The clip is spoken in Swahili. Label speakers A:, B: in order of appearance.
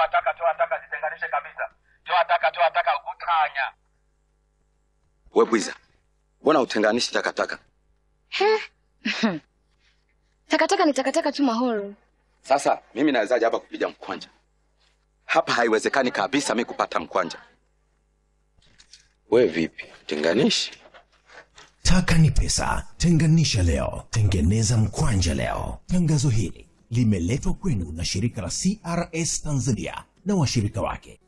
A: toa taka toa taka zitenganishe kabisa toa taka toa taka utanya we bwiza mbona utenganishi takataka
B: Takataka ni takataka tu Mahoro.
A: sasa mimi nawezaje hapa kupiga mkwanja hapa haiwezekani kabisa mi kupata mkwanja we vipi tenganishi
C: Taka ni pesa. Tenganisha leo, tengeneza mkwanja leo. Tangazo hili limeletwa kwenu na shirika la CRS Tanzania na washirika wake.